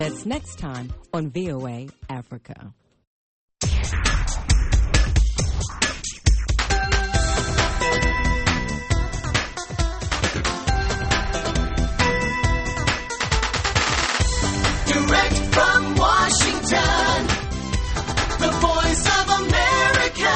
That's next time on VOA Africa. Direct from Washington, the voice of America,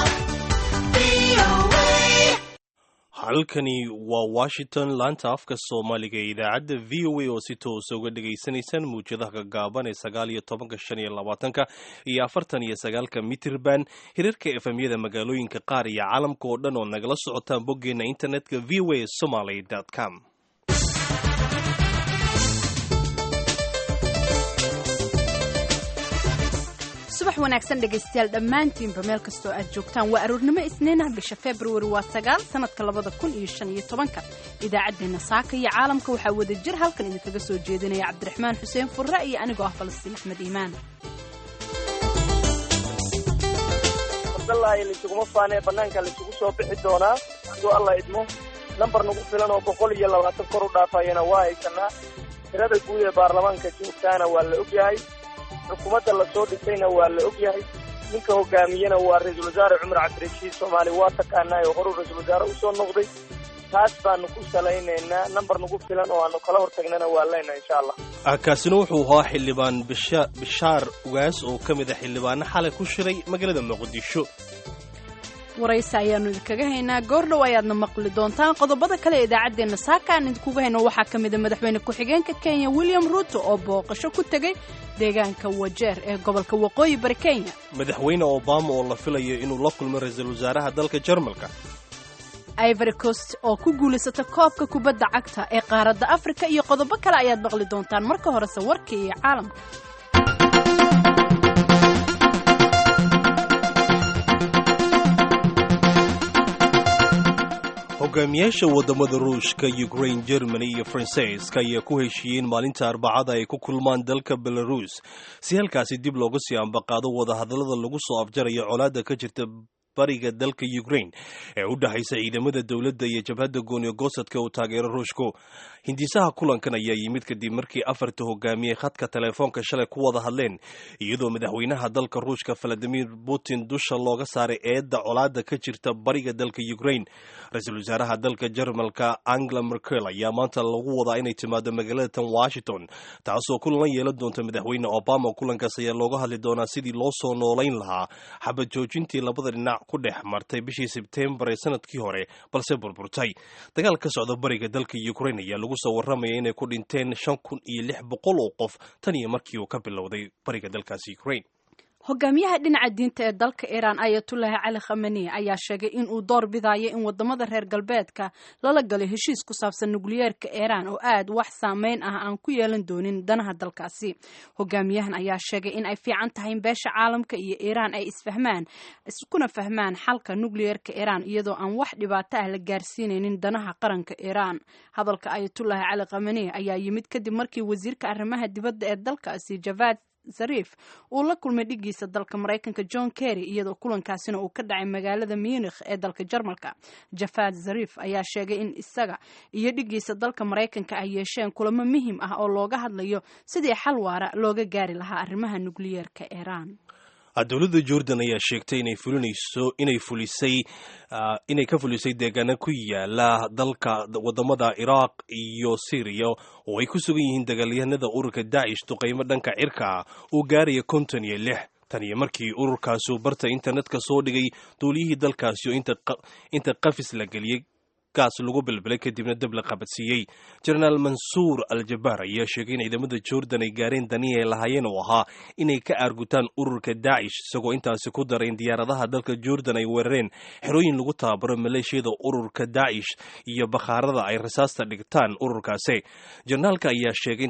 VOA. halkani waa washington laanta afka soomaaliga ee idaacadda v o a oo si toosa uga dhagaysanaysaan muwjadaha gagaaban ee sagaal iyo tobanka shan iyo labaatanka iyo afartan iyo sagaalka mitirban hirarka efemyada magaalooyinka qaar iyo caalamka oo dhan oo nagala socotaan boggeena internetka v o a somaly com subax wanaagsan dhegaystayaal dhammaantiinba meel kastoo aad joogtaan waa aroornimo isniinah bisha februari waa sagaal sanadka labada kun iyo shan iyo tobanka idaacaddeenna saaka iyo caalamka waxaa wada jir halkan idinkaga soo jeedinaya cabdiraxmaan xuseen furre iyo anigoo ah falastiin axmed iimaan abdallaahi laysuguma faanee bannaanka laysugu soo bixi doonaa hadduu alla idmo nambar nagu filan oo boqol iyo labaatan kor u dhaafayana waa haysanaa tirada guud ee baarlamaanka joogtaana waa la ogyahay xukuumadda la soo dhisayna waa la ogyahay ninka hogaamiyena waa ra-iisul wasaare cumar cabdirashiid soomaali waa taqaanaa oo horuu ra-iisul wasaare usoo noqday taas baanu ku salaynaynaa nambar nagu filan oo aanu kala hortagnana waa leenahay insha allah kaasina wuxuu ahaa xildhibaan bisha- bishaar ugaas oo ka mid a xildhibaano xalay ku shiray magaalada muqdisho waraysi ayaannu idinkaga haynaa goordhow ayaadna maqli doontaan qodobada kale ee idaacaddeenna saaka aan idinkuga hayno waxaa ka mida madaxweyne ku-xigeenka kenya william ruuto oo booqasho ku tegey deegaanka wajeer ee gobolka waqooyi bari kenya madaxweyne obama oo la filayo inuu la kulmo ra-iisul wasaaraha dalka jarmalka ivory coast oo ku guulaysata koobka kubadda cagta ee qaaradda afrika iyo qodobo kale ayaad maqli doontaan marka horese warkii iyo caalamka hogaamiyaasha wadamada ruushka ukraine germany iyo faransiiska ayaa ku heshiiyeen maalinta arbacada ay ku kulmaan dalka belarus si halkaasi dib looga sii ambaqaado wadahadallada lagu soo afjarayo colaadda ka jirta bariga dalka ukraine ee u dhexaysa ciidamada dowladda iyo jabhadda gooniyo goosadka uu taageero ruushku hindisaha kulankan ayaa yimid kadib markii afarta hogaamiyey khadka telefoonka shalay ku wada hadleen iyadoo madaxweynaha dalka ruushka valadimir putin dusha looga saaray eedda colaadda ka jirta bariga dalka ukraine ra-iisul wasaaraha dalka jarmalka angela merkel ayaa maanta lagu wadaa inay timaado magaalada tan washington taasoo kulan la yeelan doonta madaxweyne obama kulankaas ayaa looga hadli doonaa sidii loo soo noolayn lahaa xabad joojintii labada dhinac ku dhex martay bishii sebtembar ee sanadkii hore balse burburtay dagaal ka socda bariga dalka ukraine ayaa lagu soo warramaya inay ku dhinteen shan kun iyo lix boqol oo qof tan iyo markii uu ka bilowday bariga dalkaasi ukraine hogaamiyaha dhinaca diinta ee dalka iiraan ayatullaahi cali khamani ayaa sheegay in uu door bidayo in wadamada reer galbeedka lala galo heshiis ku saabsan nukliyeerka iiraan oo aad wax saameyn ah aan ku yeelan doonin danaha dalkaasi hogaamiyahan ayaa sheegay in ay fiican tahay in beesha caalamka iyo iiraan ay isfahmaan iskuna fahmaan xalka nukliyeerka iiraan iyadoo aan wax dhibaato ah la gaarsiinaynin danaha qaranka iiraan hadalka ayatullaahi cali khamani ayaa yimid kadib markii wasiirka arrimaha dibadda ee dalkaasi javad zariif uu la kulmay dhigiisa dalka maraykanka john kerry iyadoo kulankaasina uu ka dhacay magaalada munikh ee dalka jarmalka jafad zariif ayaa sheegay in isaga iyo dhigiisa dalka maraykanka ay yeesheen kulamo muhim ah oo looga hadlayo sidii xal waara looga gaari lahaa arrimaha nukliyeerka iiraan dowladda jordan ayaa sheegtay inay fulinayso inay fulisay inay ka fulisay deegaano ku yaala dalka wadamada iraaq iyo syriya oo ay ku sugan yihiin dagaalyahanada ururka daacish duqaymo dhanka cirka ah uu gaaraya konton iyo lix tan iyo markii ururkaasu barta internetka soo dhigay duuliyihii dalkaasi oo inta qafis la geliyey gaas lagu bilbilay kadibna dab la qabadsiiyey jenaraal mansuur al jabaar ayaa sheegay in ciidamada jordan ay gaareen danii ay lahaayeen oo ahaa inay ka aargutaan ururka daacish isagoo intaasi ku daray in diyaaradaha dalka jordan ay weerareen xerooyin lagu tababaro maleeshiyada ururka daacish iyo bakhaarada ay rasaasta dhigtaan ururkaasi jenaraalka ayaa sheegay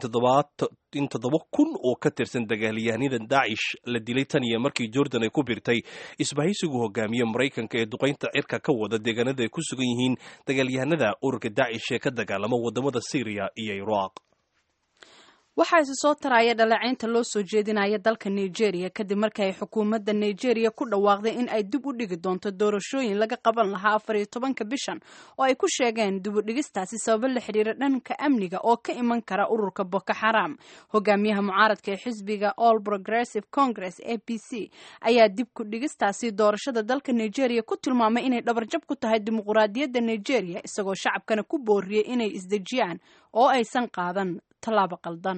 in toddoba kun oo ka tirsan dagaalyahanada daacish la dilay tan iyo markii jordan ay ku birtay isbahaysigu hogaamiye maraykanka ee duqaynta cirka ka wada deegaanada ay ku sugan yihiin dagaalyahanada ururka daacish ee ka dagaalama wadamada syriya iyo iraaq waxaa isi soo taraya dhaleecaynta loo soo jeedinaya dalka nigeria kadib markii ay xukuumadda nigeria ku dhawaaqday in ay dib u dhigi doonto doorashooyin laga qaban lahaa afar iyo tobanka bishan oo ay ku sheegeen dib u dhigistaasi sababo la xiriira dhanka amniga oo ka iman kara ururka boko xaram hogaamiyaha mucaaradka ee xisbiga all progressive congress a p c ayaa dib ku dhigistaasi doorashada dalka nigeria ku tilmaamay inay dhabarjab ku tahay dimuquraadiyadda nigeria isagoo shacabkana ku booriyey inay isdejiyaan oo aysan qaadan tallaabo qaldan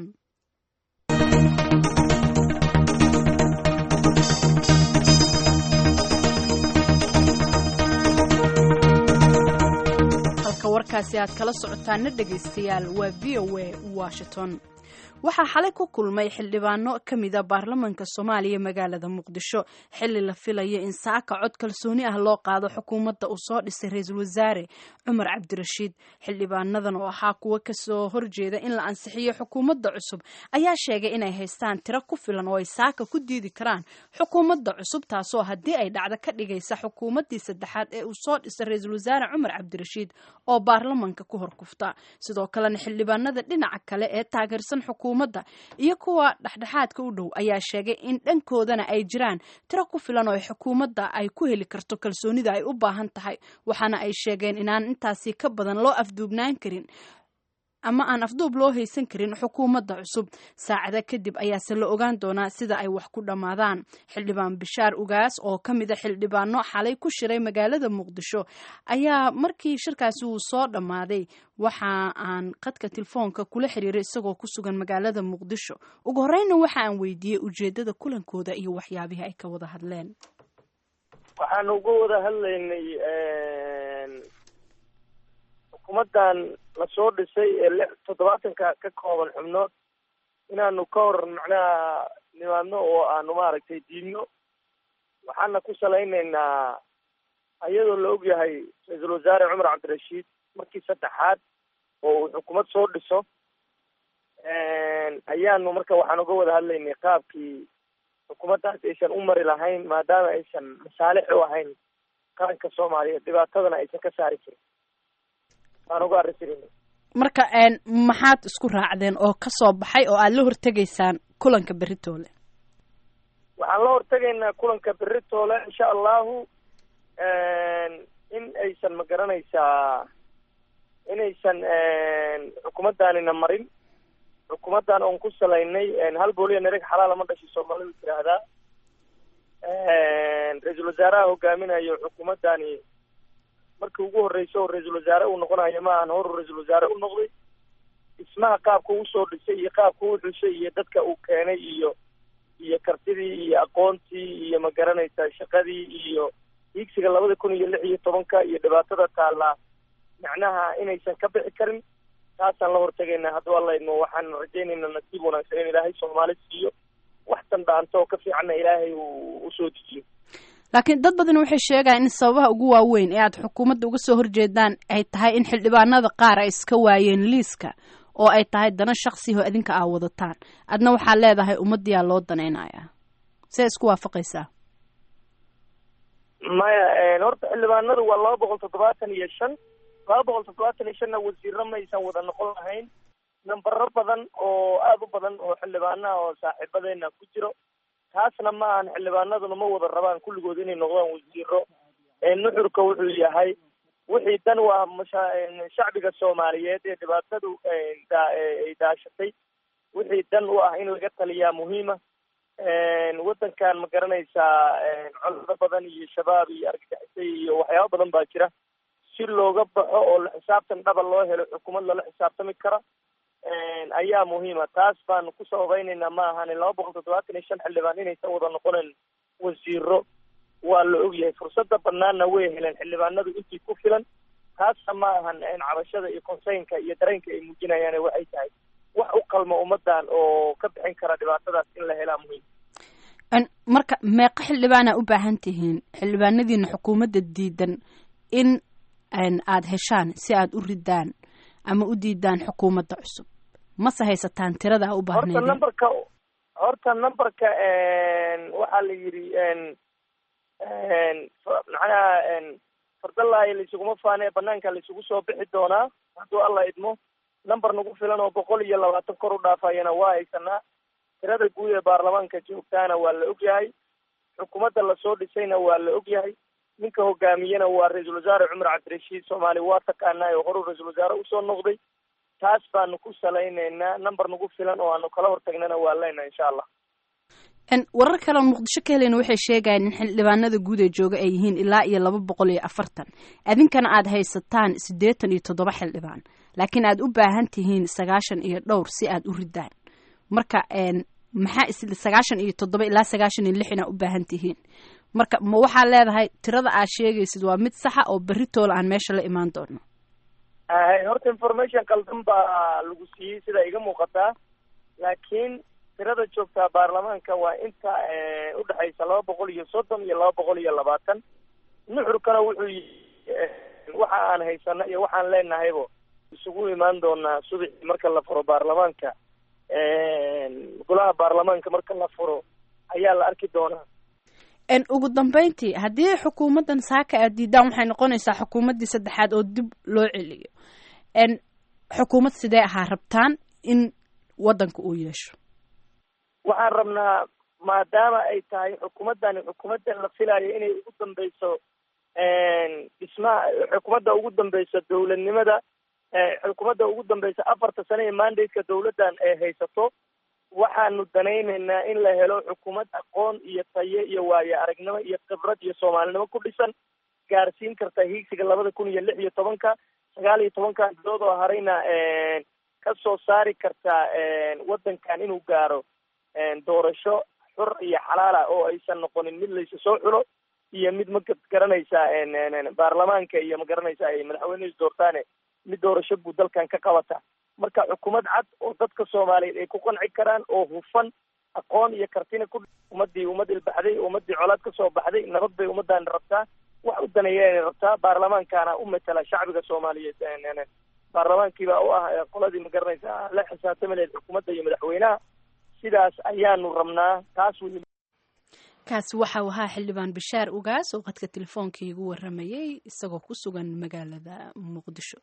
halka warkaasi aad kala socotaana dhegaystayaal waa v o a washington waxaa xalay ku kulmay xildhibaano ka mida baarlamanka soomaaliya magaalada muqdisho xili la filaya in saaka cod kalsooni ah loo qaado xukuumadda uu soo dhisay ra-iisul wasaare cumar cabdirashiid xildhibaanadan oo ahaa kuwo kasoo horjeeda in la ansixiyo xukuumadda cusub ayaa sheegay inay haystaan tiro ku filan oo ay saaka ku diidi karaan xukuumadda cusub taasoo haddii ay dhacdo ka dhigaysa xukuumaddii saddexaad ee uu soo dhisay ra-iisul wasaare cumar cabdirashiid oo baarlamanka ku horkufta sidoo kalena xildhibaanada dhinaca kale ee taageersan xukuumadda iyo kuwa dhexdhexaadka u dhow ayaa sheegay in dhankoodana ay jiraan tiro ku filan oo xukuumadda ay ku heli karto kalsoonida ay u baahan tahay waxaana ay sheegeen inaan intaasi ka badan loo afduubnaan karin ama aan afduub loo haysan karin xukuumadda cusub saacada kadib ayaase la ogaan doonaa sida ay wax ku dhammaadaan xildhibaan bishaar ugaas oo ka mid a xildhibaano xalay ku shiray magaalada muqdisho ayaa markii shirkaasi uu soo dhammaaday waxa aan khadka telefoonka kula xiriiray isagoo ku sugan magaalada muqdisho ugu horreynna waxa aan weydiiyey ujeedada kulankooda iyo waxyaabihii ay ka wada hadleen waxaan uga wada hadlaynay xukuumaddan lasoo dhisay ee lix toddobaatanka ka kooban xubnood inaanu ka hor macnaha nimaadno oo aanu maaragtay diidno waxaana ku salaynaynaa iyadoo la ogyahay ra-iisul wasaare cumar cabdirashiid markii saddexaad oo uu xukuumad soo dhiso ayaanu marka waxaan uga wada hadlaynay qaabkii xukuumaddaas aysan u mari lahayn maadaama aysan masaalix u ahayn qaranka soomaaliyeed dhibaatadana aysan ka saari jirin waan uga arrinsanayna marka maxaad isku raacdeen oo ka soo baxay oo aad la hortegaysaan kulanka beritoole waxaan la hortegaynaa kulanka beritoole insha allahu in aysan ma garanaysaa inaysan xukuumaddaanina marin xukuumaddan oon ku salaynay hal booliya nereg xalaala ma dhashay soomaalidu tiraahdaa ra-iisul wasaaraha hogaaminayo xukuumaddani markii ugu horreysa oo ra-iisul wasaare uu noqonayo ma ahan horu ra-iisul wasaare u noqday dhismaha qaabka uu soo dhisay iyo qaabka uu xushay iyo dadka uu keenay iyo iyo kartidii iyo aqoontii iyo ma garanaysaa shaqadii iyo hiigsiga labada kun iyo lix iyo tobanka iyo dhibaatada taallaa macnaha inaysan ka bixi karin taasaan la hortegaynaa hadduu alla idmo waxaan rajaynaynaa nasiib wanaagsan in ilaahay soomaali siiyo wax dandhaanto oo ka fiicanna ilaahay uu usoo dejiyo laakiin dad badan waxay sheegayaan in sababaha ugu waaweyn ee aad xukuumadda uga soo horjeedaan ay tahay in xildhibaanada qaar ay iska waayeen liiska oo ay tahay dana shaksiho idinka aa wadataan adna waxaa leedahay ummadiyaa loo danaynayaa see isku waafaqaysaa maya horta xildhibaanadu waa laba boqol toddobaatan iyo shan laba boqol toddobaatan iyo shanna wasiiro maysan wada noqon lahayn nambaro badan oo aada u badan oo xildhibaanaha oo saaxiibadeena ku jiro taasna ma ahan xildhibaanaduna ma wada rabaan kulligood inay noqdaan wasiiro nuxurka wuxuu yahay wixii dan u ah masha shacbiga soomaaliyeed ee dhibaatadu ay daashatay wixii dan u ah in laga taliyaa muhiima waddankan ma garanaysaa colado badan iyo shabaab iyo argagixisay iyo waxyaaba badan baa jira si looga baxo oo la xisaabtan dhaba loo helo xukuumad lala xisaabtami kara ayaa muhiima taas baanu ku sababaynaynaa ma ahani laba boqol toddobaatan iyo shan xildhibaan inaysan wada noqonayn wasiiro waa la ogyahay fursadda banaanna way heleen xildhibaanadu intii ku filan taasna ma ahan cabashada iyo konseynka iyo dareenka ay muujinayaan waxay tahay wax u qalmo ummadan oo ka bixin kara dhibaatadaas in la helaa muhiim marka meeqa xildhibaana u baahan tihiin xildhibaanadiina xukuumadda diidan in aada heshaan si aada u ridaan ama u diidaan xukuumadda cusub mase haysataan tirada a u horta baahnayd numberka horta numberka waxaa la yidhi macnaha fardalaayo laisuguma faane banaanka laisugu soo bixi doonaa hadduu alla idmo number nagu filan oo boqol iyo labaatan kor u dhaafayana waa haysanaa tirada guud ee baarlamaanka joogtaana waa la ogyahay xukuumadda lasoo dhisayna waa la ogyahay ninka hogaamiyena waa ra-iisul wasaare cumar cabdirashiid soomaali waa taqaanaa oo horuu ra-iisul wasaare usoo noqday taas baanu ku salaynaynaa number nagu filan oo aanu kala hortagnana waa leyna insha allah warar kale oo muqdisho ka helayna waxay sheegayaan in xildhibaanada guud ee jooga ay yihiin ilaa iyo laba boqol iyo afartan adinkana aad haysataan siddeetan iyo toddoba xildhibaan laakiin aad u baahan tihiin sagaashan iyo dhowr si aad u ridaan marka maxaa is sagaashan iyo toddoba ilaa sagaashan iyo lix inaa u baahan tihiin marka ma waxaad leedahay tirada aad sheegaysid waa mid saxa oo berritoola aan meesha la imaan doono horta information qaldan baa lagu siiyey sida iga muuqataa laakiin tirada joogtaa baarlamaanka waa inta udhexaysa laba boqol iyo soddon iyo laba boqol iyo labaatan nuxurkana wuxuu waxa aan haysano iyo waxaan leenahaybo isugu imaan doonaa subaxii marka la furo baarlamaanka golaha baarlamaanka marka la furo ayaa la arki doonaa ugu dambeyntii haddii xukuumaddan saaka aad diidaan waxay noqonaysaa xukuumaddii saddexaad oo dib loo celiyo xukuumad sidee ahaa rabtaan in waddanka uu yeesho waxaan rabnaa maadaama ay tahay xukuumaddani xukuumadda la filayo inay ugu dambeyso dhismaha xukuumadda ugu dambeyso dowladnimada xukuumadda ugu dambeysa afarta sane ee mandate-ka dowladdan ay haysato waxaanu danaynaynaa in la helo xukuumad aqoon iyo tayo iyo waayo aragnimo iyo khibrad iyo soomaalinimo ku dhisan gaarsiin karta hiigsiga labada kun iyo lix iyo tobanka sagaal iyo tobankan bilood oo harayna ka soo saari karta waddankan inuu gaaro doorasho xur iyo xalaala oo aysan noqonin mid laysa soo xulo iyo mid ma garanaysa baarlamaanka iyo ma garanaysa ay madaxweynehiis doortaane mid doorasho guud dalkan ka qabata marka xukuumad cad oo dadka soomaaliyeed ay ku qanci karaan oo hufan aqoon iyo kartina ku ummadii ummad ilbaxday ummadii colaad ka soo baxday nabad bay ummaddaani rabtaa wax u daneeya rabtaa baarlamaankaana u matala shacbiga soomaaliyeed baarlamaankiibaa u ah qoladii ma garanaysa la xisaabtami lahayd xukuumadda iyo madaxweynaha sidaas ayaanu rabnaa taas wey kaasi waxa uu ahaa xildhibaan bashaar ugaas oo qadka telefoonka igu waramayay isagoo ku sugan magaalada muqdisho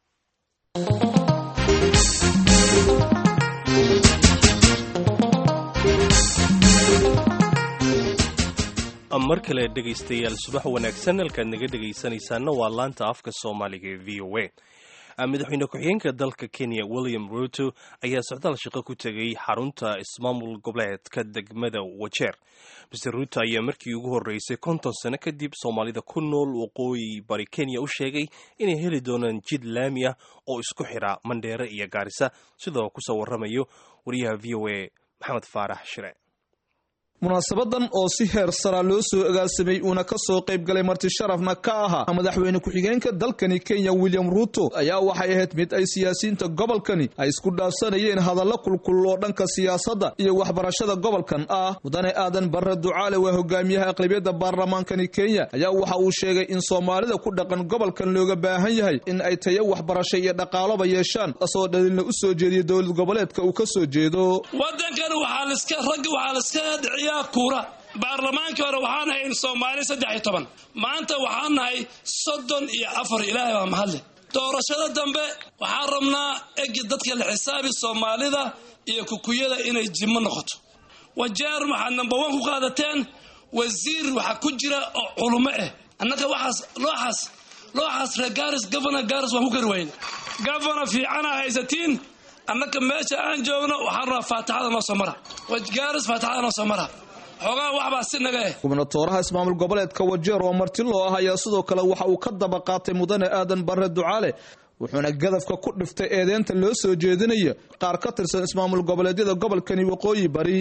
mar kale dhegaystayaal subax wanaagsan halkaad naga dhegaysanaysaana waa laanta afka soomaaliga ee v o a madaxweyne ku-xigeenka dalka kenya william ruto ayaa socdaal shaqo ku tegay xarunta ismaamul goboleedka degmada wajeer mr ruto ayaa markii ugu horreysay konton sano kadib soomaalida ku nool waqooyi bari kenya u sheegay inay heli doonaan jid laami ah oo isku xidha mandheere iyo gaarisa sidoo kusoo warramayo wariyaha v o a maxamed faarax shire munaasabadan oo si heer saraa loo soo agaasamay uuna ka soo qayb galay marti sharafna ka ahaa madaxweyne ku-xigeenka dalkani kenya william ruto ayaa waxay ahayd mid ay siyaasiyiinta gobolkani ay isku dhaafsanayeen hadallo kulkul oo dhanka siyaasadda iyo waxbarashada gobolkan ah mudane aadan barre ducaale waa hogaamiyaha aqlabiyadda baarlamaankani kenya ayaa waxa uu sheegay in soomaalida ku dhaqan gobolkan looga baahan yahay in ay tayo waxbarasho iyo dhaqaaloba yeeshaan asoo dhalilna u soo jeediya dowlad goboleedka uu ka soo jeedo kuura baarlamaankii hore waxaan nahay in soomaali saddex iyo toban maanta waxaan nahay soddon iyo afar ilaahay baa mahadle doorashada dambe waxaan rabnaa egi dadka la xisaabi soomaalida iyo kukuyada inay jimo noqoto wajeer waxaad number one ku qaadateen wasiir waxaa ku jira oo culumo ah annaga waxaas looxaas looxaas reer garis governor garis waan ku kari wayne governor fiicana haysatiin annaka meesha aan joogno waxaan rabaa faatixada noo soo mara garis faatixada noo soo mara xoogaa waxbaa si naga eh gubnatooraha ismaamul goboleedka wajeer oo marti loo ah ayaa sidoo kale waxa uu ka daba qaatay mudane aadan barre ducaale wuxuuna gadafka ku dhiftay eedeynta loo soo jeedinayo qaar ka tirsan ismaamul goboleedyada gobolkani waqooyi bari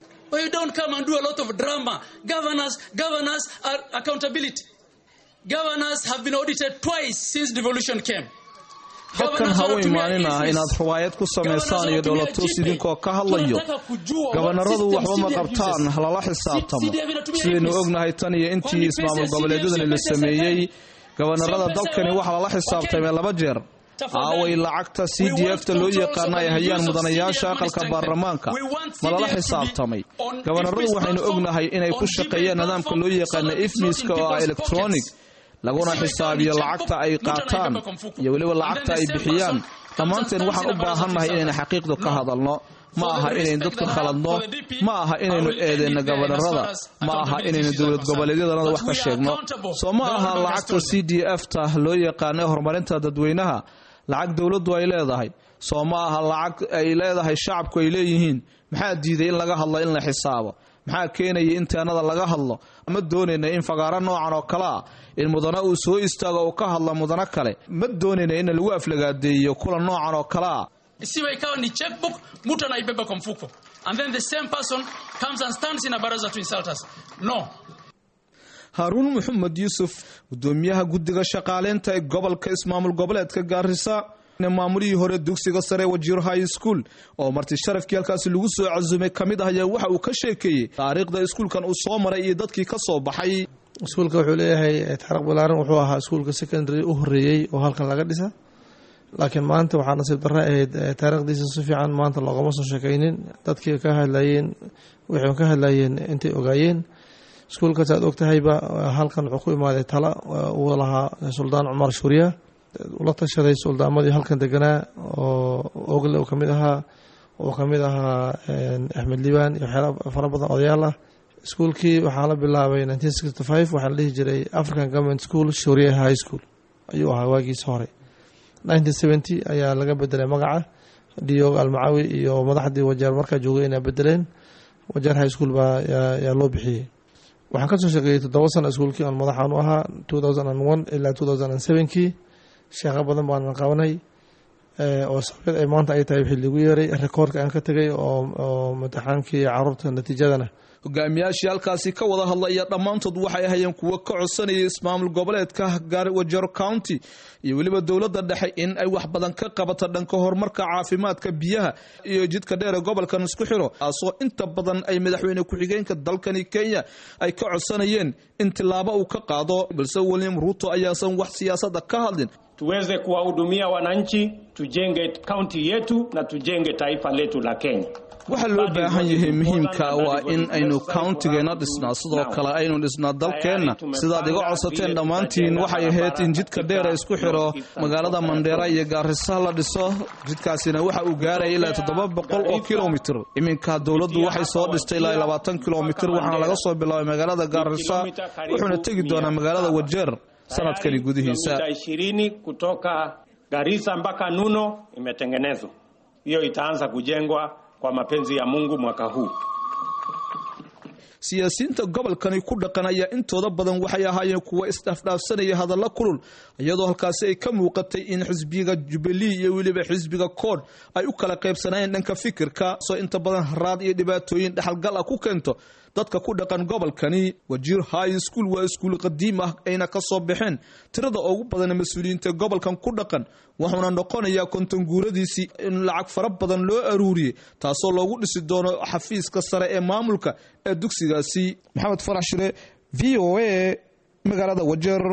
halkan ha u imaanin ah inaad ruwaayad ku samaysaan iyo dhoolatuus idinkoo ka hadlayo gabanaradu waxba ma qabtaan halala xisaabtamo sidaynu ognahay tan iyo intii ismaamul goboleedyadani la sameeyey gabanarada dalkani waxaa lala xisaabtamay laba jeer aaway lacagta c d f ta loo yaqaana ay hayaan mudanayaasha aqalka baarlamaanka ma lala xisaabtamay gabanaradu waxaynu ognahay inay ku shaqeeyaan nidaamka loo yaqaana ifmiska oo ah electronic laguna xisaabiyo lacagta ay qaataan iyo weliba lacagta ay bixiyaan dhammaanteen waxaan u baahannahay inaynu xaqiiqdu ka hadalno ma aha inaynu dadka khaladno ma aha inaynu eedeyno gabadharada ma aha inaynu dowlad goboleedyadanada wax ka sheegno soo ma aha lacagta c d f ta loo yaqaana horumarinta dadweynaha lacag dowladdu ay leedahay soo ma aha lacag ay leedahay shacabku ay leeyihiin maxaa diiday in laga hadlo in la xisaabo maxaa keenaya in taanada laga hadlo ma doonayna in fagaaro noocan oo kale ah in mudane uu soo istaago uu ka hadlo mudano kale ma doonayna in lagu aflagaadeeyo kulan noocan oo kale ah isiwe ikawa ni checkbook mtu anaibeba kwa mfuko and then the same person comes and stands in a baraza to insult us no haaruun maxamed yuusuf gudoomiyaha guddiga shaqaaleynta ee gobolka ismaamul goboleedka gaarisa maamulihii hore dugsiga sare wajiir high school oo marti sharafkii halkaasi lagu soo casumay ka mid ah ayaa waxa uu ka sheekeeyey taariikhda iskuulkan uu soo maray iyo dadkii ka soo baxay iskuulka wuxuu leeyahay taariikh balaaran wuxuu ahaa iskuulka secondary u horeeyey oo halkan laga dhisa laakiin maanta waxaa nasiib darro ahayd taariikhdiisa si fiican maanta loogama soo sheekaynin dadkii ka hadlayeen waxay ka hadlayeen intay ogaayeen iskuulkaas aad ogtahayba halkan wuxuu ku imaaday tala uu lahaa suldaan cumar shuuriya ula tashaday suldaamadii halkan deganaa oo ogle uu kamid ahaa uu kamid ahaa axmed liibaan iyo waxyaala fara badan odayaal ah iskuulkii waxaa la bilaabay nineteen sixty five waxaa la dhihi jiray african government school shuuriya high school ayuu ahaa waagiisa hore nineteen seventy ayaa laga bedelay magaca diog almacawi iyo madaxdii wajeer markaa joogay inay bedeleen wajeer high school baa yaa loo bixiyey waxaan kasoo sheekeeyey toddoba sano iskuulkii aan madaxaan u ahaa two thousand and one ilaa two thousand and sevenkii sheekho badan baanan qabanay oo sababed ay maanta ay tahay wixii lagu yeeray rekoordka aan ka tegay oo imtixaankii caruurta natiijadana hogaamiyaashii halkaasi ka wada hadlaya dhammaantood waxay ahayeen kuwo ka codsanayay ismaamul goboleedka wajero county iyo weliba dowladda dhexe in ay wax badan ka qabato dhanka horumarka caafimaadka biyaha iyo jidka dheer ee gobolkan isku xiro taasoo inta badan ay madaxweyne ku-xigeenka dalkani kenya ay ka codsanayeen in tilaabo uu ka qaado balse william ruuto ayaasan wax siyaasada ka hadlin tuweze kuwahudumia wananchi, tujenge kaunti yetu na tujenge taifa letu la Kenya. waxaa loo baahan yahay muhiimka waa in aynu countigeena dhisnaa sidoo kale aynu dhisnaa dalkeenna sidaad iga codsateen dhammaantiin waxay ahayd in jidka dheera isku xiro magaalada mandheera iyo gaarisa la dhiso jidkaasina waxa uu gaaraya ilaa toddoba boqol oo kilomitr iminka dowladdu waxay soo dhistay ilaa labaatan kilomitr waxaana laga soo bilaabay magaalada gaarisa wuxuuna tegi doonaa magaalada wajeer sanadkani gudihiisa Kilomita ishirini kutoka Garissa mpaka Nuno imetengenezwa. Hiyo itaanza kujengwa kwa mapenzi ya Mungu mwaka huu. siyaasiyiinta gobolkani ku dhaqan ayaa intooda badan waxay ahaayeen kuwa isdhaafdhaafsanaya hadallo kulul iyadoo halkaasi ay ka muuqatay in xisbiga jubilee iyo weliba xisbiga kood ay u kala qaybsanayeen dhanka fikirka soo inta badan haraad iyo dhibaatooyin dhexalgal ah ku keento dadka ku dhaqan gobolkani wajiir high school waa iskuul qadiim ah ayna ka soo baxeen tirada ugu badan mas-uuliyiinta gobolkan ku dhaqan wuxuuna noqonayaa konton guuradiisii in lacag fara badan loo aruuriyey taasoo loogu dhisi doono xafiiska sare ee maamulka ee dugsigaasi maxamed farax shire v o a magaalada wajeer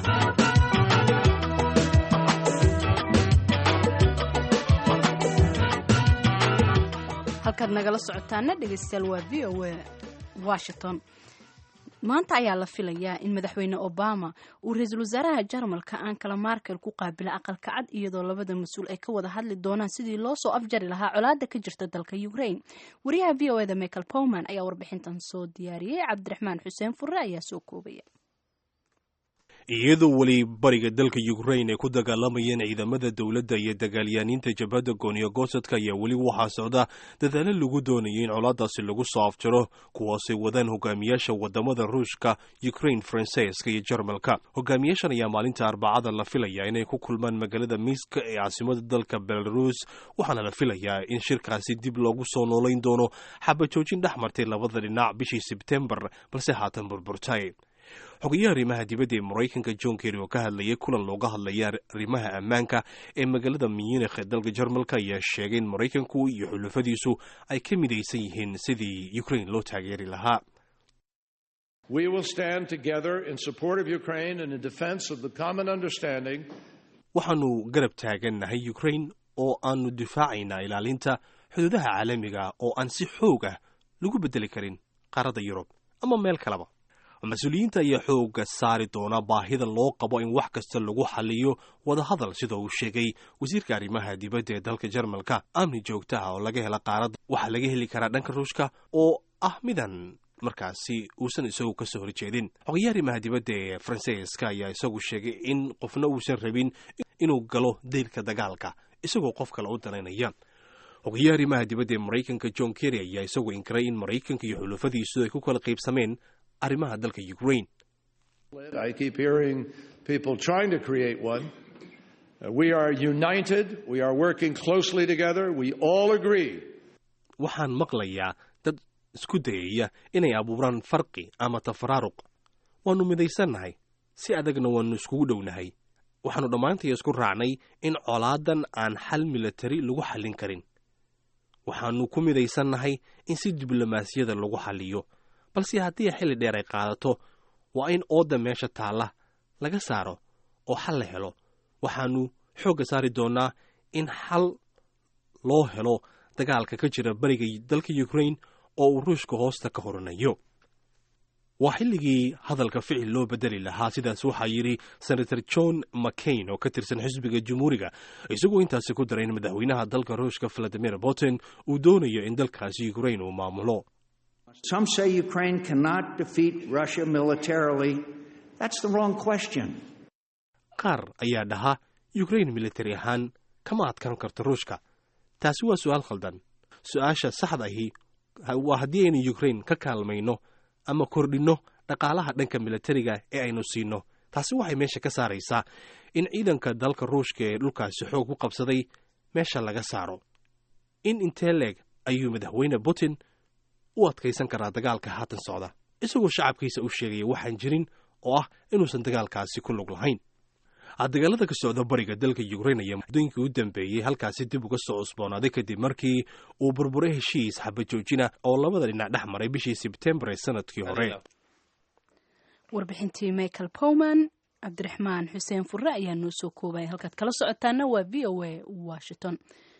halkaad nagala socotaana dhegeystayaal waa v o a washington maanta ayaa la filayaa in madaxweyne obama uu ra-iisul wasaaraha jarmalka ankala markel ku qaabila aqalka cad iyadoo labada mas-uul ay ka wada hadli doonaan sidii loo soo afjari lahaa colaada ka jirta dalka ukraine wariyaha v o eda michael powman ayaa warbixintan soo diyaariyey cabdiraxmaan xuseen furre ayaa soo koobaya iyadoo weli bariga dalka ukraine ay ku dagaalamayeen ciidamada dowladda iyo dagaalyaaniinta jabhadda gooniyo goosadka ayaa weli waxaa socda dadaalo lagu doonayay in colaadaasi lagu soo afjaro kuwaasay wadaan hogaamiyaasha wadamada ruushka ukraine faransiiska iyo jarmalka hogaamiyaashan ayaa maalinta arbacada la filayaa inay ku kulmaan magaalada miiska ee caasimada dalka belarus waxaana la filayaa in shirkaasi dib loogu soo noolayn doono xabajoojin dhex martay labada dhinac bishii sebtembar balse haatan burburtay xogayaha arrimaha dibadda ee maraykanka john kerry oo ka hadlayay kulan looga hadlaya arrimaha ammaanka ee magaalada munikh ee dalka jarmalka ayaa sheegay in maraykanku iyo xulufadiisu ay ka midaysan yihiin sidii ukraine loo taageeri lahaa We will stand together in support of Ukraine and in defense of the common understanding waxaanu garab taagannahay ukraine oo aanu difaacaynaa ilaalinta xuduudaha caalamiga oo aan si xoog ah lagu beddeli karin qaaradda yurub ama meel kaleba mas-uuliyiinta ayaa xooga saari doona baahida loo qabo in wax kasta lagu xaliyo wadahadal sida uu sheegay wasiirka arrimaha dibadda ee dalka jarmalka amni joogta ah oo laga hela qaaradda waxaa laga heli karaa dhanka ruushka oo ah midan markaasi uusan isagu ka soo horjeedin xogayaha arrimaha dibadda ee faransiiska ayaa isagu sheegay in qofna uusan rabin inuu galo daylka dagaalka isagoo qof kale u danaynaya xogayaha arrimaha dibadda ee maraykanka john kerry ayaa isagu inkiray in maraykanka iyo xulufadiisu ay ku kala qaybsameen arrimaha dalka ukraine I keep hearing people trying to create one. Uh, we are united. We are working closely together. We all agree. waxaan maqlayaa dad isku dayaya inay abuuraan farqi ama tafaraaruq waannu midaysannahay si adagna waannu iskugu dhownahay waxaannu dhammaantay isku raacnay in colaadan aan xal milatari lagu xallin karin waxaannu ku midaysannahay in si diblomaasiyada lagu xalliyo balse haddii xilli dheer ay qaadato waa in oodda meesha taalla laga saaro oo xal la helo waxaannu xoogga saari doonnaa in xal loo helo dagaalka ka jira beriga dalka ukraine oo uu ruushka hoosta ka horanayo waa xilligii hadalka ficil loo bedeli lahaa sidaas waxaa yidhi senator john mccain oo ka tirsan xisbiga jumhuuriga isagoo intaasi ku daray in madaxweynaha dalka ruushka valadimir putin uu doonayo in dalkaasi ukraine uu maamulo Some say Ukraine cannot defeat Russia militarily. That's the wrong question. qaar ayaa dhaha ukraine militari ahaan kama adkaan karto ruushka taasi waa su'aal khaldan su-aasha saxda ahi waa haddii aynu ukraine ka kaalmayno ama kordhinno dhaqaalaha dhanka militariga ee aynu siinno taasi waxay meesha ka saaraysaa in ciidanka dalka ruushka ee dhulkaasi xoog ku qabsaday meesha laga saaro in intee leeg ayuu madaxweyne putin u adkaysan karaa dagaalka haatan socda isagoo shacabkiisa u sheegaya waxaan jirin oo ah inuusan dagaalkaasi ku lug lahayn dagaalada ka socda bariga dalka ukraine ayaa muddooyinkii u dambeeyey halkaasi dib uga soo cusboonaaday kadib markii uu burburay heshiis xabajoojina oo labada dhinac dhex maray bishii sebtembar ee sanadkii hore warbixintii michael powman cabdiraxmaan xuseen furre ayaa noo soo koobaya halkaad kala socotaana waa v o a washington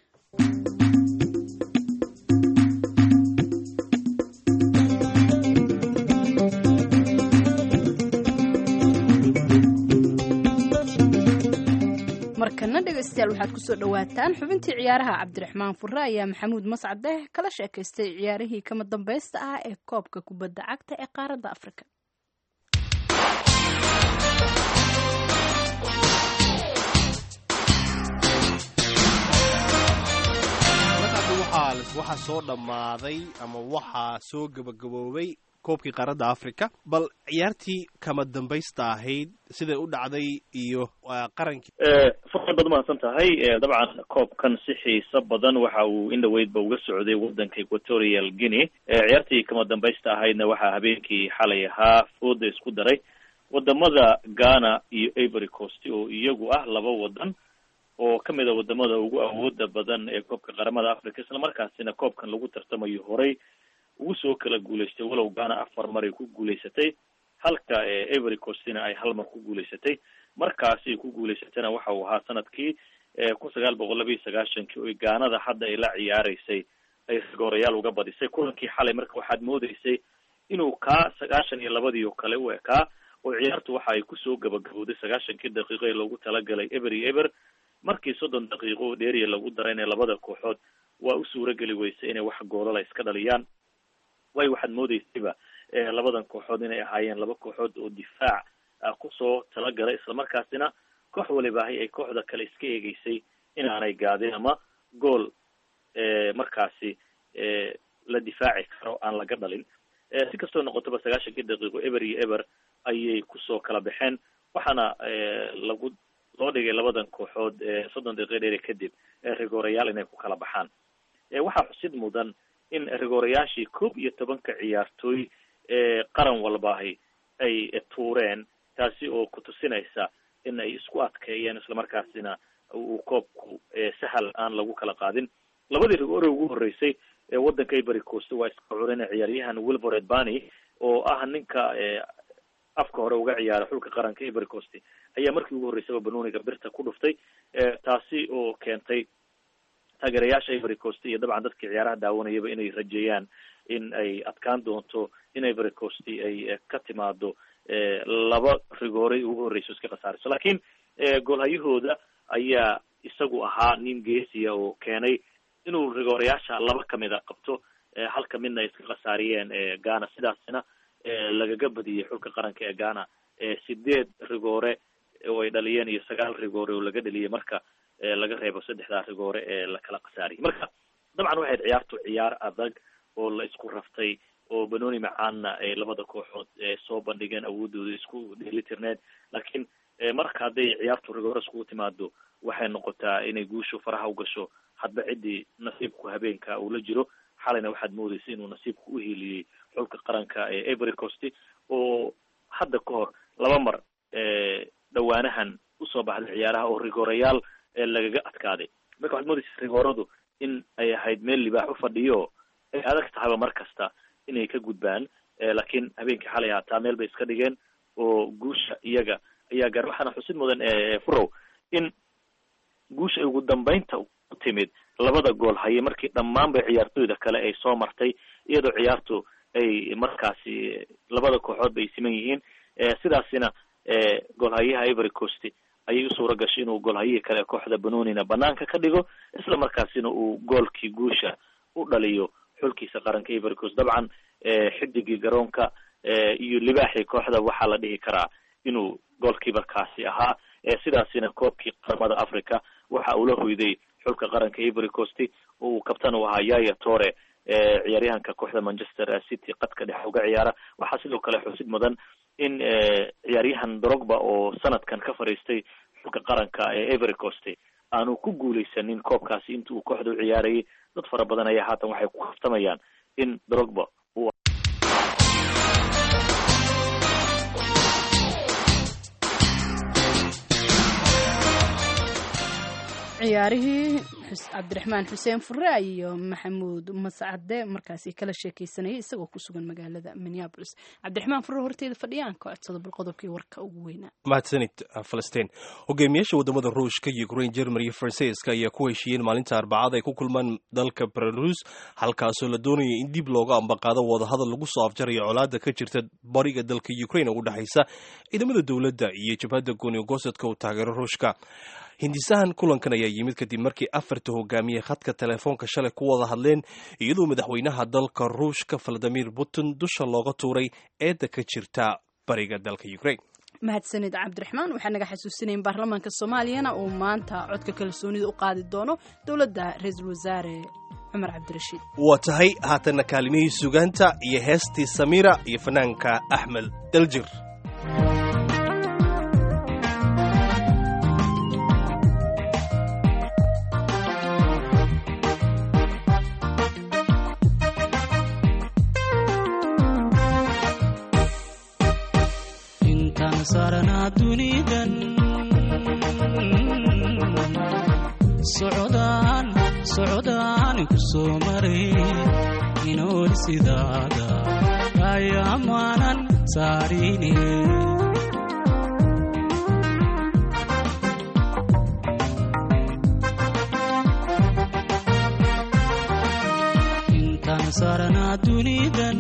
markana dhegaystayaal waxaad kusoo dhawaataan xubintii ciyaaraha cabdiraxmaan furre ayaa maxamuud mascadeh kala sheekaystay ciyaarihii kama dambaysta ah ee koobka kubadda cagta ee qaaradda afrika waxaa soo dhammaaday ama waxaa soo gabagaboobay koobkii qaaradda africa bal ciyaartii kama dambaysta ahayd siday u dhacday iyo qarankii furad baad umahadsan tahay dabcan koobkan si xiiso badan waxa uu in dhaweydba uga socday wadanka equatorial guinea ciyaartii kama dambaysta ahaydna waxaa habeenkii xalay ahaa fooda isku daray wadamada ghana iyo ivory coast oo iyagu ah laba wadan oo kamid a wadamada ugu awooda badan ee koobka qaramada africa isla markaasina koobkan lagu tartamayo horey ugu soo kala guulaystay walow ghana afar mar ay ku guulaysatay halka ivory coastina ay hal mar ku guulaysatay markaasi ku guulaysatayna waxa uu ahaa sanadkii kun sagaal boqol laba iyo sagaashankii oo gaanada hadda ay la ciyaareysay ay rigoorayaal uga badisay kulankii xalay marka waxaad moodeysay inuu kaa sagaashan iyo labadii oo kale u ekaa oo ciyaartu waxa ay kusoo gabagabowday sagaashankii daqiiqo ee loogu talagalay ever iyo ever markii soddon daqiiqo dheeriya lagu darayna labada kooxood waa u suurageli weysay inay wax goolala iska dhaliyaan way waxaad moodeysayba labadan kooxood inay ahaayeen laba kooxood oo difaac kusoo talagalay islamarkaasina koox walibaahay ay kooxda kale iska eegeysay inaanay gaadin ama gool markaasi la difaaci karo aan laga dhalin si kastoo noqotaba sagaashankii daqiiqo ever iyo ever ayay kusoo kala baxeen waxaana lagu loo dhigay labadan kooxood soddon daqiiqo dheeri kadib rigoorayaal inay ku kala baxaan waxaa xusid mudan in rigoorayaashii koob iyo tobanka ciyaartooy ee qaran walbaahi ay tuureen taasi oo kutusinaysa in ay isku adkeeyeen islamarkaasina uu koobku sahal aan lagu kala qaadin labadii rigoore ugu horeysay ee wadanka ivory coast waa iska curina ciyaaryahan wilfred bany oo ah ninka afka hore uga ciyaara xulka qaranka ivory coast ayaa markii ugu horreysaba banooniga birta ku dhuftay taasi oo keentay taageerayaasha ivory coast iyo dabcan dadkii ciyaaraha daawanayaba inay rajeeyaan in ay adkaan doonto in ivory coast ay ka timaado laba rigooray ugu horreyso iska khasaarayso laakiin goolhayahooda ayaa isagu ahaa nin geesiya oo keenay inuu rigoorayaasha laba kamida qabto halka midna ay iska khasaariyeen ghana sidaasina lagaga badiyey xulka qaranka ee ghana sideed rigoore oo ay dhaliyeen iyo sagaal rigoore oo laga dhaliyay marka laga reebo saddexdaa rigoore ee lakala khasaariyay marka dabcan waxayd ciyaartu ciyaar adag oo la isku raftay oo banoni macaanna ay labada kooxood soo bandhigeen awoodooda isku dheelitirneed laakiin marka hadday ciyaartu rigoore iskugu timaado waxay noqotaa inay guushu faraha u gasho hadba ciddii nasiibku habeenka uu la jiro xalayna waxaad moodeysa inuu nasiibku u hiiliyey xulka qaranka ee ivory coast oo hadda ka hor laba mar dhawaanahan usoo baxday ciyaaraha oo rigoorayaal lagaga adkaaday marka waxaad moodeysa rigooradu in ay ahayd meel libaax u fadhiyo ay adag tahayba mar kasta inay ka gudbaan laakiin habeenkii xalay haataa meel bay iska dhigeen oo guusha iyaga ayaa gaar waxaana xusid mudan furow in guusha ay ugu dambeynta u timid labada gool haye markii dhammaanba ciyaartooyda kale ay soo martay iyadoo ciyaartu ay markaasi labada kooxood bay siman yihiin sidaasina goolhayaha ivory coast ayay u suura gashay inuu goolhayihii kale ee kooxda banonina banaanka ka dhigo isla markaasina uu goolkii guusha u dhaliyo xulkiisa qaranka ivory coast dabcan xidigii garoonka iyo libaaxii kooxda waxaa la dhihi karaa inuu goolkiibarkaasi ahaa sidaasina koobkii qaramada africa waxa uu la hoyday xulka qaranka ivory coast oo uu kabtan u ahaa yaya tore ciyaaryahanka kooxda manchester city qadka dhexe uga ciyaara waxaa sidoo kale xusid mudan in ciyaaryahan drogba oo sanadkan ka fadhiistay xulka qaranka ee ivory coast aanu ku guuleysanin koobkaasi inta uu kooxda u ciyaarayay dad fara badan ayaa haatan waxay ku kaftamayaan in drogba uu ciyaarihii cabdiraxmaan xuseen fure iyo maxamuud mascade markaasi kala sheekeysanayay isagoo ku sugan magaalada minneabolis cabdiraxmaan fure horteeda fadhiyaan ka codsada bal qodobkii warka ugu weynaa mahadsanid falastiin hogaamiyaasha wadamada ruushka ukraine germany iyo faransiiska ayaa ku heshiiyeen maalinta arbacada ay ku kulmaan dalka belarus halkaasoo la doonaya in dib looga ambaqaado wadahadal lagu soo afjarayo colaada ka jirta bariga dalka ukraine oo u dhexaysa ciidamada dowladda iyo jabhadda goonigosadka uu taageero ruushka hindisahan kulankan ayaa yimid kadib markii afarta hogaamiye khadka telefoonka shalay ku wada hadleen iyadoo madaxweynaha dalka ruushka valadimir putin dusha looga tuuray eedda ka jirta bariga dalka ukraine mahadsanid cabdiraxmaan waxaa naga xasuusinayn baarlamaanka soomaaliyana uu maanta codka kalsoonida u qaadi doono dowladda ra-iisul wasaare cumar cabdirashiid waa tahay haatanna kaalimihii sugaanta iyo heestii samiira iyo fanaanka axmed daljir saarnaa dunidan socodaan socodaan ku soo maray inool sidaada ayaamaanan saarine intaan saarnaa dunidan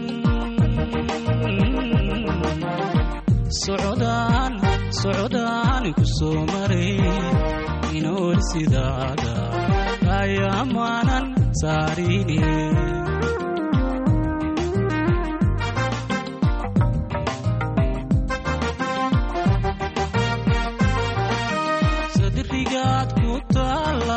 socodaan socodaan ku soo maray inool sidaada ayaamaanan saarine sadrigaad ku taala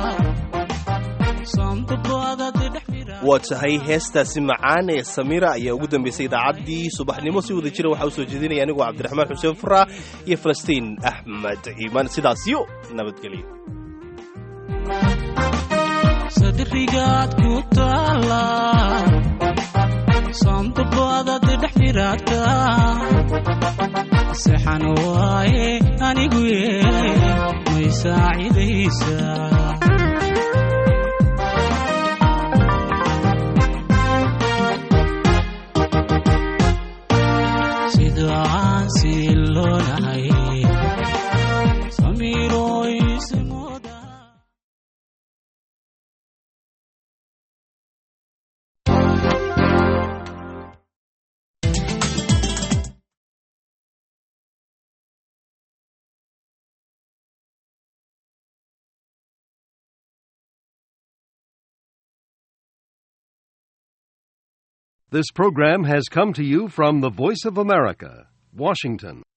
waa tahay heestaasi macaan ee samiira ayaa ugu dambaysay idaacaddii subaxnimo si wada jira waxaa u soo jeedinaya anigoo cabdiraxmaan xuseen furaa iyo falastiin axmed ciimaan sidaasyo nabadgelyo sadrigaad ku taala sandabaadad dhex miraata sexan waaye anigu ye may saacidaysaa sidaan siloonahay This program has come to you from the Voice of America, Washington.